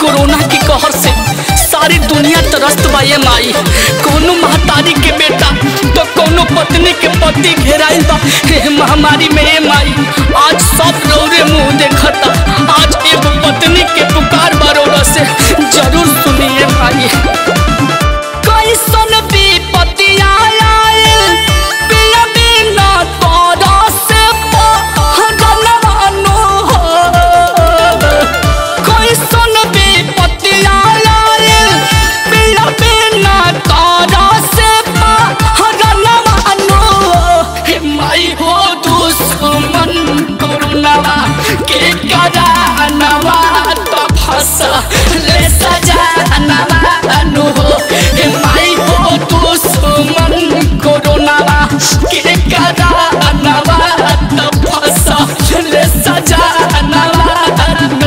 Corona के कहर से सारी दुनिया त्रस्त बा ये माई कोनो महतारी के बेटा तो कोनो पत्नी के पति घेराइल बा हे महामारी में ये माई आज सब रौरे मुंह देखता आज एगो पत्नी के पुकार बरोड़ा से जरूर सुनिए माई कैसन विपत्ति आयल पिया बिना तोरा से पहलवानो हो कैसन विपत्ति आयल पिया बिना तोरा से पहलवानो हे माई हो दुश्मन कोरोनावा के करानवा तो फंसा ले सजानवा अनु हो हे माई हो दुश्मन कोरोनावा के करानवा तो फंसा ले सजानवा अनु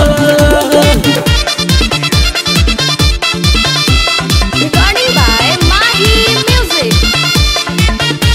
Recording by Mahi Music.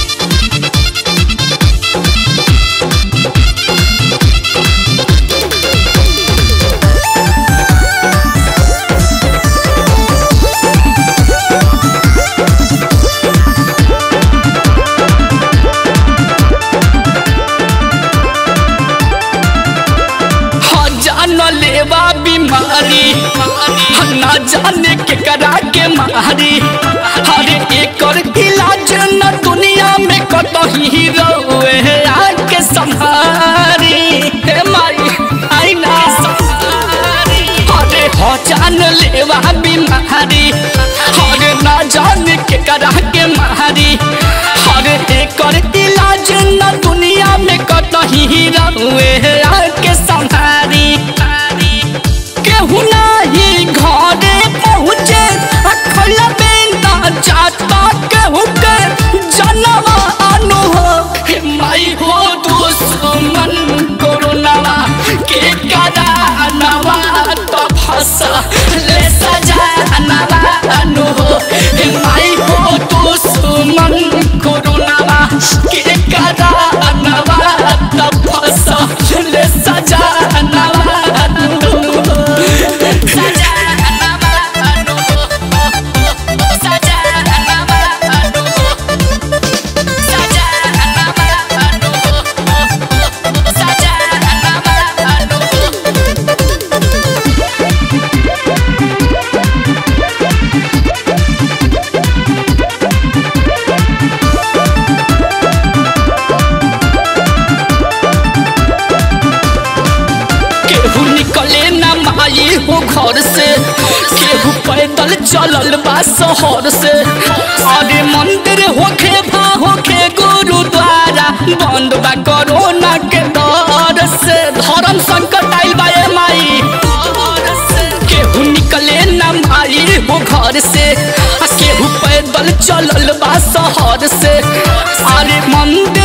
हाँ जान लेवा बीमारी हाँ ना जाने के करा के मारी हरे एकर इलाज न दुनिया में कतही रहुए आके संहारी हे माई आई ना अरे हो जान लेवा बीमारी हरे ना जाने के करा के मारी हरे एकर इलाज न दुनिया में कतही रहुए आके संहारी केहू नाही घरे पहुँचे अखल बेंदा जाता केहू के जनवा अनु हो हे माई हो दुश्मन कोरोनावा के करानवा तो फंसा ले सजानवा अनु हो हे माई हो दुश्मन कोरोनावा के करानवा तो फंसा ले सजानवा अनु हो सजानवा अनु हो सजानवा अनु हो सजानवा अनु हो सजानवा अनु हो केहू निकले न माई हो घर से केहू पैदल चलल बा शहर से अरे मंदिर होखे भा होखे गुरुद्वारा बंद बा कोरोना के डर से धर्म संकट आइल बा ए माई केहू निकले न माई हो घर से आ केहू पैदल चलल बा शहर से अरे मंदिर